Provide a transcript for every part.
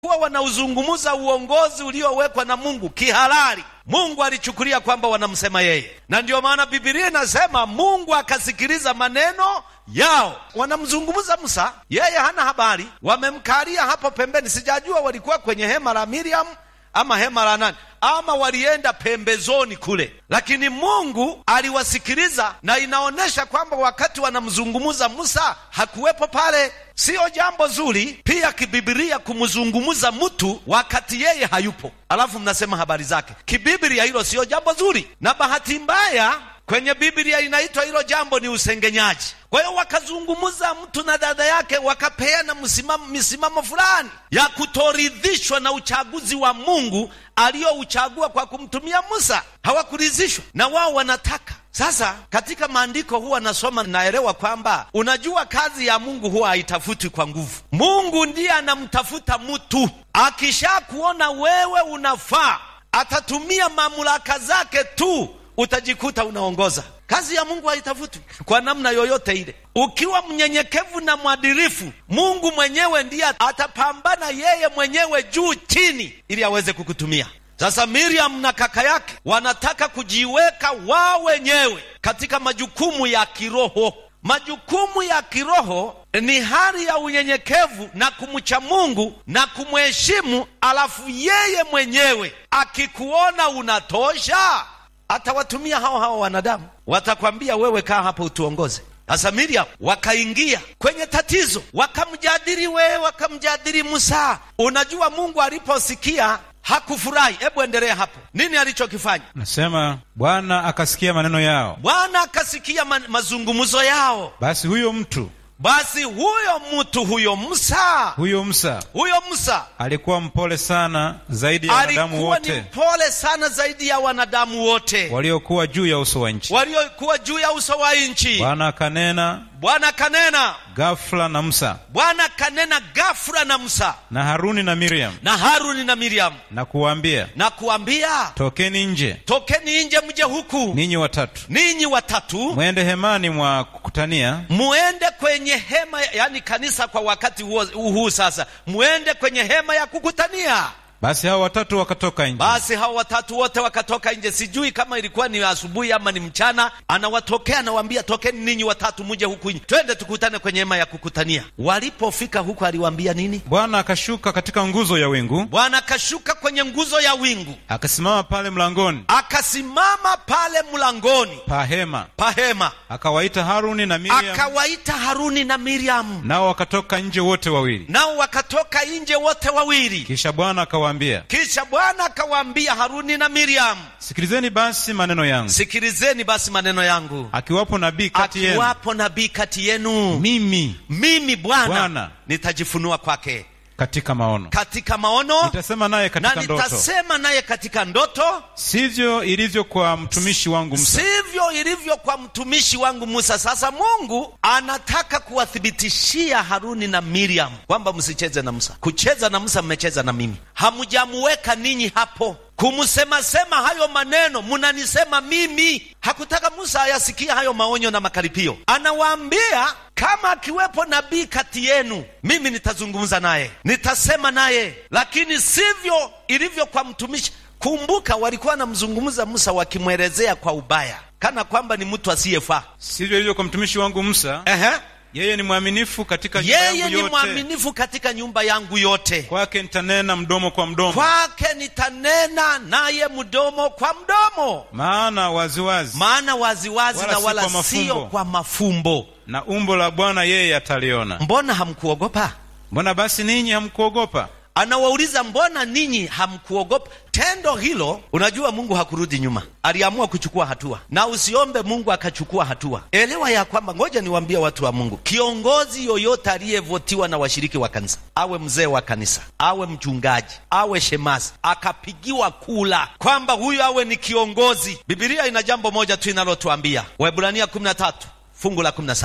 kuwa wanauzungumza uongozi uliowekwa na Mungu kihalali. Mungu alichukulia kwamba wanamsema yeye, na ndiyo maana Biblia inasema Mungu akasikiliza maneno yao. Wanamzungumza Musa, yeye hana habari, wamemkalia hapo pembeni. Sijajua walikuwa kwenye hema la Miriam ama hema la nani, ama walienda pembezoni kule, lakini Mungu aliwasikiliza, na inaonyesha kwamba wakati wanamzungumza Musa hakuwepo pale. Siyo jambo zuri pia kibibilia kumzungumza mtu wakati yeye hayupo, alafu mnasema habari zake. Kibibilia hilo siyo jambo zuri, na bahati mbaya kwenye Biblia inaitwa hilo jambo ni usengenyaji. Kwa hiyo wakazungumza mtu na dada yake, wakapeana msimamo, misimamo fulani ya kutoridhishwa na uchaguzi wa Mungu aliyouchagua kwa kumtumia Musa. Hawakuridhishwa na wao, wanataka sasa. Katika maandiko huwa nasoma, naelewa kwamba unajua, kazi ya Mungu huwa haitafutwi kwa nguvu. Mungu ndiye anamtafuta mtu, akishakuona wewe unafaa, atatumia mamlaka zake tu utajikuta unaongoza. Kazi ya Mungu haitafutwi kwa namna yoyote ile. Ukiwa mnyenyekevu na mwadilifu, Mungu mwenyewe ndiye atapambana yeye mwenyewe juu chini, ili aweze kukutumia. Sasa Miriam na kaka yake wanataka kujiweka wao wenyewe katika majukumu ya kiroho. Majukumu ya kiroho ni hali ya unyenyekevu na kumcha Mungu na kumheshimu, alafu yeye mwenyewe akikuona unatosha atawatumia hao hao wanadamu, watakwambia wewe, kaa hapo utuongoze. Sasa Miriam wakaingia kwenye tatizo, wakamjadili wewe, wakamjadili Musa. Unajua, Mungu aliposikia hakufurahi. Hebu endelea hapo, nini alichokifanya? Nasema Bwana akasikia maneno yao, Bwana akasikia ma mazungumzo yao. basi huyo mtu Basi huyo mtu huyo Musa, huyo Musa huyo Musa alikuwa mpole sana zaidi ya wanadamu alikuwa ni wote mpole sana zaidi ya wanadamu wote waliokuwa juu ya uso wa nchi. waliokuwa juu ya uso wa nchi. Bwana akanena Bwana kanena ghafula na Musa Bwana kanena ghafula na Musa na Haruni na Miriam na Haruni na Miriam na kuwaambia, na kuambia, tokeni nje tokeni nje mje huku ninyi watatu, ninyi watatu, mwende hemani mwa kukutania, muende kwenye hema, yani kanisa kwa wakati huo huu sasa, muende kwenye hema ya kukutania. basi hao watatu wakatoka nje. Basi hao watatu wote wakatoka nje. Sijui kama ilikuwa ni asubuhi ama ni mchana, anawatokea anawaambia, tokeni ninyi watatu muje huku nje, twende tukutane kwenye hema ya kukutania. Walipofika huku, aliwaambia nini? Bwana akashuka katika nguzo ya wingu, Bwana akashuka kwenye nguzo ya wingu, akasimama pale mlangoni akasimama pale mlangoni pa hema, pa hema, akawaita Haruni na Miriam, akawaita Haruni na Miriamu, nao wakatoka nje wote wawili. nao wakatoka nje wote wawili. Kisha Bwana akawaambia, Kisha Bwana akawaambia Haruni na Miriamu, sikilizeni basi maneno yangu, sikilizeni basi maneno yangu, akiwapo nabii kati yenu, akiwapo nabii kati yenu, mimi mimi Bwana Bwana. nitajifunua kwake katika maono, katika maono nitasema naye na katika ndoto. nitasema naye katika ndoto, Sivyo ilivyo kwa mtumishi wangu Musa. sivyo ilivyo kwa mtumishi wangu Musa. Sasa Mungu anataka kuwathibitishia Haruni na Miriam kwamba msicheze na Musa. Kucheza na Musa, mmecheza na mimi, hamjamuweka ninyi hapo kumsema-sema hayo maneno, munanisema mimi. Hakutaka Musa ayasikia hayo maonyo na makaripio. Anawaambia kama akiwepo nabii kati yenu, mimi nitazungumza naye, nitasema naye, lakini sivyo ilivyo kwa mtumishi. Kumbuka, walikuwa wanamzungumza Musa wakimwelezea kwa ubaya, kana kwamba ni mtu asiyefaa. Sivyo ilivyo kwa mtumishi wangu Musa. Ehe. Yeye ni mwaminifu katika nyumba Yeye yangu ni yote, mwaminifu katika nyumba yangu yote, kwake nitanena mdomo kwa mdomo, kwake nitanena naye mdomo kwa mdomo, maana waziwazi maana waziwazi Wala na si wala kwa mafumbo. sio kwa mafumbo. na umbo la Bwana yeye ataliona. Mbona hamkuogopa? Mbona basi ninyi hamkuogopa? Anawauliza, mbona ninyi hamkuogopa? Tendo hilo, unajua Mungu hakurudi nyuma, aliamua kuchukua hatua, na usiombe Mungu akachukua hatua. Elewa ya kwamba, ngoja niwaambie watu wa Mungu, kiongozi yoyote aliyevotiwa na washiriki wa kanisa, awe mzee wa kanisa, awe mchungaji, awe shemasi, akapigiwa kula kwamba huyu awe ni kiongozi, Biblia ina jambo moja tu inalotuambia, Waebrania 13 fungu la 17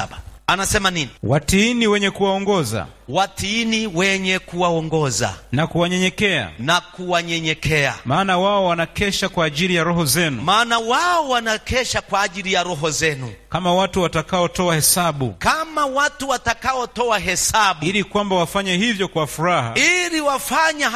anasema nini watiini wenye kuwaongoza watiini wenye kuwaongoza na kuwanyenyekea na kuwanyenyekea maana wao wanakesha kwa ajili ya roho zenu maana wao wanakesha kwa ajili ya roho zenu kama watu watakaotoa hesabu kama watu watakaotoa hesabu ili kwamba wafanye hivyo kwa furaha ili wafanya